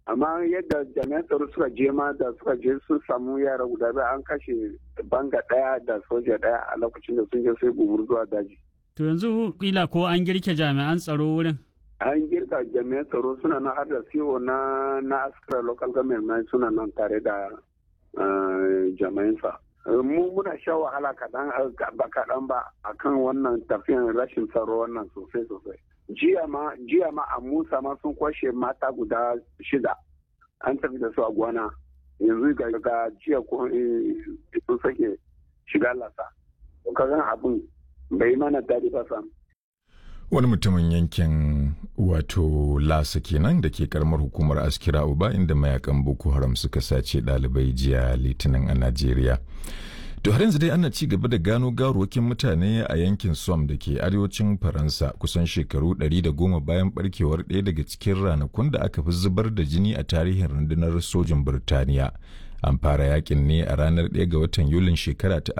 amma yadda jami'an tsaro suka je ma da suka je sun samu yara guda biyu an kashe banga ɗaya da soja ɗaya a lokacin da sun je sai gumur zuwa daji. To yanzu kila ko an girke jami'an tsaro wurin? An girka jami'an tsaro suna nan har da CEO na na askara local government suna nan tare da jami'ansa. Mu muna sha wahala kaɗan ba kaɗan ba akan wannan tafiyan rashin tsaro wannan sosai sosai. Jiya ma jiya ma a Musa ma sun kwashe mata guda shida an tafi da su a gwana yanzu ga jiya ko sun sake shiga lasa. Kagan abin bai mana daɗi ba sam. Wani mutumin yankin wato Lasa kenan da ke karamar hukumar Askira Uba inda mayakan Boko Haram suka sace ɗalibai jiya Litinin a Najeriya. To har yanzu dai ana ci gaba da gano garuwakin mutane a yankin Som da ke arewacin Faransa kusan shekaru 110 bayan barkewar ɗaya daga cikin ranakun da aka fi zubar da jini a tarihin rundunar sojin Birtaniya. An fara yakin ne a ranar 1 ga watan Yulin shekara ta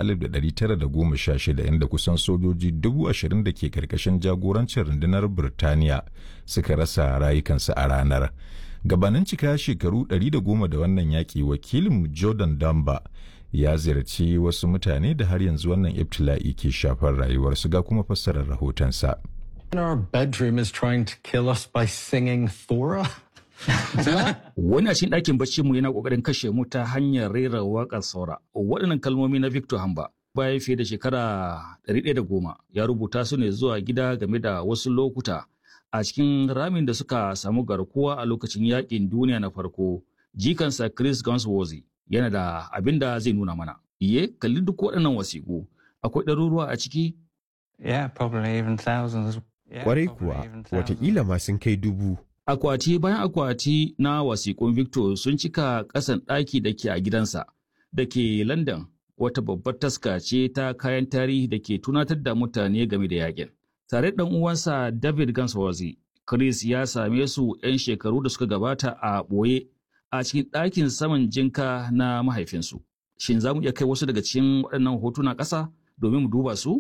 1916 inda kusan sojoji 20,000 da ke karkashin jagorancin rundunar Birtaniya suka rasa rayukansu a ranar. Gabanin cika shekaru 110 da wannan yaƙi wakilin Jordan Damba ya ziyarci wasu mutane da har yanzu wannan ibtila'i ke shafar rayuwarsu ga kuma fassarar rahotonsa. Our bedroom is trying to kill us by singing Thora. Wani a cikin ɗakin bacci mu yana ƙoƙarin kashe mu ta hanyar rera waƙar saura. Waɗannan kalmomi na Victor Hamba bayan fiye da shekara goma ya rubuta su ne zuwa gida game da wasu lokuta a cikin ramin da suka samu garkuwa a lokacin yaƙin duniya na farko. Jikansa Chris Gunsworthy yana da abin da zai nuna mana. Iye, kalli duk waɗannan wasiƙu. Akwai ɗaruruwa a ciki? Yeah, probably even thousands. Kwarai kuwa, watakila ma sun kai dubu. Akwati bayan akwati na wasiƙun Victor sun cika ƙasan ɗaki da ke a gidansa da ke London wata babbar taska ce ta kayan tarihi da ke tunatar da mutane game da yakin. Tare da uwansa David Gansworthy, Chris ya same su 'yan shekaru da suka gabata a ɓoye a cikin ɗakin saman jinka na mahaifinsu. Shin za mu iya kai wasu daga cikin waɗannan hotuna ƙasa domin mu duba su?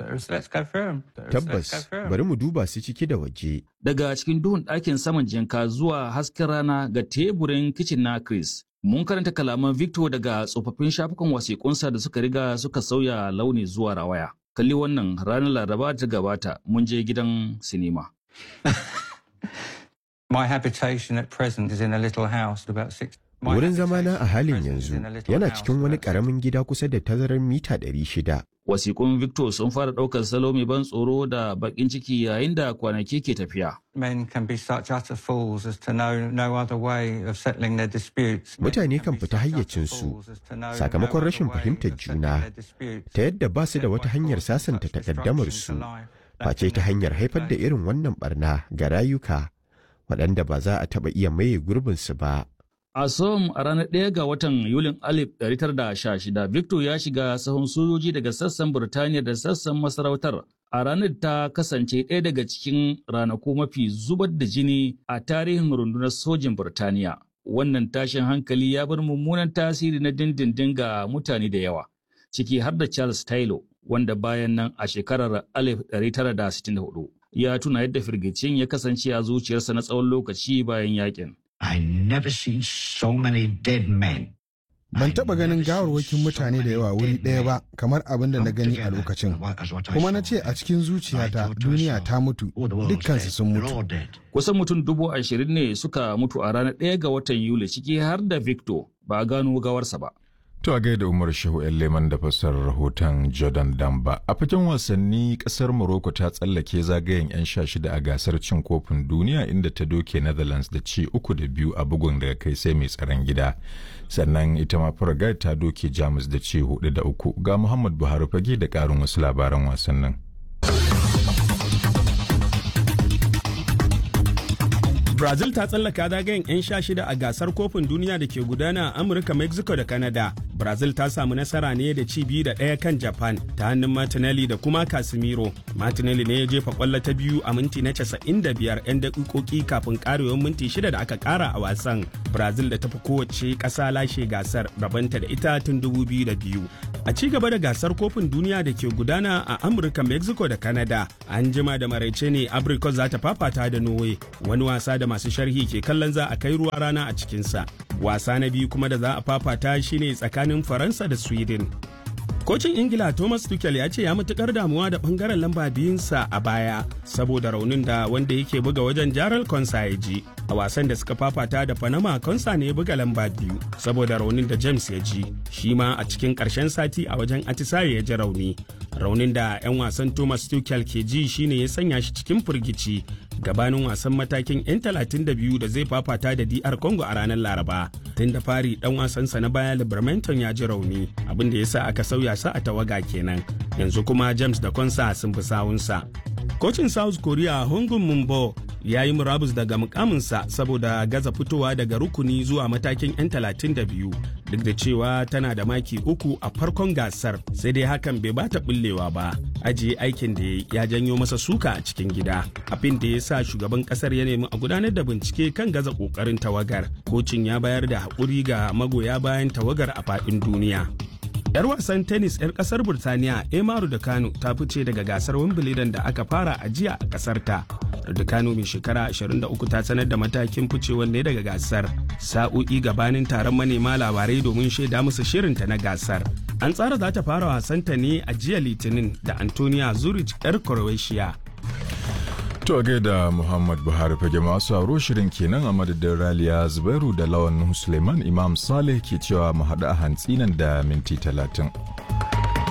Tabbas, bari mu duba su ciki da waje. Daga cikin duhun ɗakin saman jinka zuwa hasken rana ga teburin kicin na Chris. Mun karanta kalaman Victor daga tsofaffin shafukan wasiƙunsa da suka riga suka sauya launi zuwa rawaya. Kalli wannan ranar Laraba ta gabata mun je gidan sinima. My habitation at present is in a little house about six. Wurin zamana a halin yanzu yana cikin wani ƙaramin gida kusa da tazarar mita ɗari shida. Wasiƙun Victor sun fara ɗaukar salo mai ban tsoro da baƙin ciki yayin da kwanaki ke tafiya. Men can be such utter fools as to know no other way of settling their disputes. Mutane kan fita hayyacinsu sakamakon rashin fahimtar juna ta yadda ba su da wata hanyar sasanta takaddamarsu face ta hanyar haifar da irin wannan barna ga rayuka waɗanda ba za a taɓa iya maye gurbinsu ba. A Som a ranar ɗaya ga watan Yulin 1916, Victor ya shiga sahun sojoji daga sassan Burtaniya da sassan masarautar. A ranar ta kasance ɗaya daga cikin ranaku mafi zubar da jini a tarihin rundunar sojin Burtaniya. Wannan tashin hankali ya bar mummunan tasiri na dindindin ga mutane da yawa, ciki har da Charles Taylor, wanda bayan nan a shekarar 1964 ya tuna yadda firgicin ya kasance a zuciyarsa na tsawon lokaci bayan yakin. I never seen so many dead men. Ban taɓa ganin gawarwakin mutane da yawa wuri ɗaya ba kamar abin da na gani a lokacin. Kuma na ce a cikin zuciyata duniya ta mutu dukkansu sun mutu. Kusan mutum dubu ashirin ne suka mutu a ranar ɗaya ga watan Yuli ciki har da Victor ba a gano gawarsa ba. To a gaida Umar Shehu Leman da fassarar rahoton Jordan Damba. A fagen wasanni kasar Morocco ta tsallake zagayen 'yan sha shida a gasar cin kofin duniya inda ta doke Netherlands da ci uku da biyu a bugun daga kai sai mai tsaron gida. Sannan ita ma Paraguay ta doke Jamus da ci hudu da uku ga Muhammad Buhari fage da ƙarin wasu labaran wasannin. Brazil ta tsallaka zagayen 'yan sha shida a gasar kofin duniya da ke gudana a Amurka, Mexico da Canada brazil ta samu nasara ne da ci biyu da ɗaya kan japan ta hannun martinelli da kuma casemiro martinelli ne ya jefa kwallo ta biyu a minti na 95 'yan daƙiƙoƙi kafin ƙarewar minti shida da aka ƙara a wasan brazil da tafi kowace ƙasa lashe gasar rabanta da ita tun 2002 a ci gaba da gasar kofin duniya da ke gudana a amurka mexico da canada an jima da maraice ne abricot za ta fafata da norway wani wasa da masu sharhi ke kallon za a kai ruwa rana a cikinsa wasa na biyu kuma da za a fafata shine tsakanin faransa da sweden kocin ingila thomas tuchel ya ce ya matukar damuwa da bangaren lamba biyunsa a baya saboda raunin da wanda yake buga wajen jaral konsa ya ji a wasan da suka fafata da panama konsa ne ya buga lamba biyu saboda raunin da james ya ji shi ma a cikin karshen sati a wajen atisaye ya ji rauni raunin da 'yan wasan thomas tuchel ke ji shine ya sanya shi cikin firgici gabanin wasan matakin 'yan 32 da zai fafata da dr congo a ranar laraba tun da fari dan wasansa na baya libermanton ya ji rauni abin da ya sa aka sauya sa a tawaga kenan yanzu kuma james da konsa sun fi sawunsa kocin south korea hongun mumbo ya yi murabus daga mukaminsa saboda gaza fitowa daga rukuni zuwa matakin 'yan 32 duk da cewa tana da maki uku a farkon gasar sai dai hakan bai bata bullewa ba ajiye aikin da ya janyo masa suka a cikin gida abin da ya sa shugaban kasar ya nemi a gudanar da bincike kan gaza kokarin tawagar kocin ya bayar da haƙuri ga magoya bayan tawagar a faɗin duniya 'Yar wasan tennis 'yar kasar Burtaniya Emaru da Kano ta fice daga gasar Wimbledon da aka fara a jiya a kasar ta. da Kano mai shekara 23 ta sanar da matakin ficewar ne daga gasar sa'o'i gabanin taron manema labarai domin shaida musu shirinta na gasar. An tsara za ta fara wasanta ne a jiya Litinin da Antonia Zurich 'yar Croatia. To gaida Muhammad Buhari fage masu aro shirin kenan a madadin Raliya Zubairu da Lawan Suleiman Imam Saleh ke cewa mu haɗu a hantsi nan da minti talatin.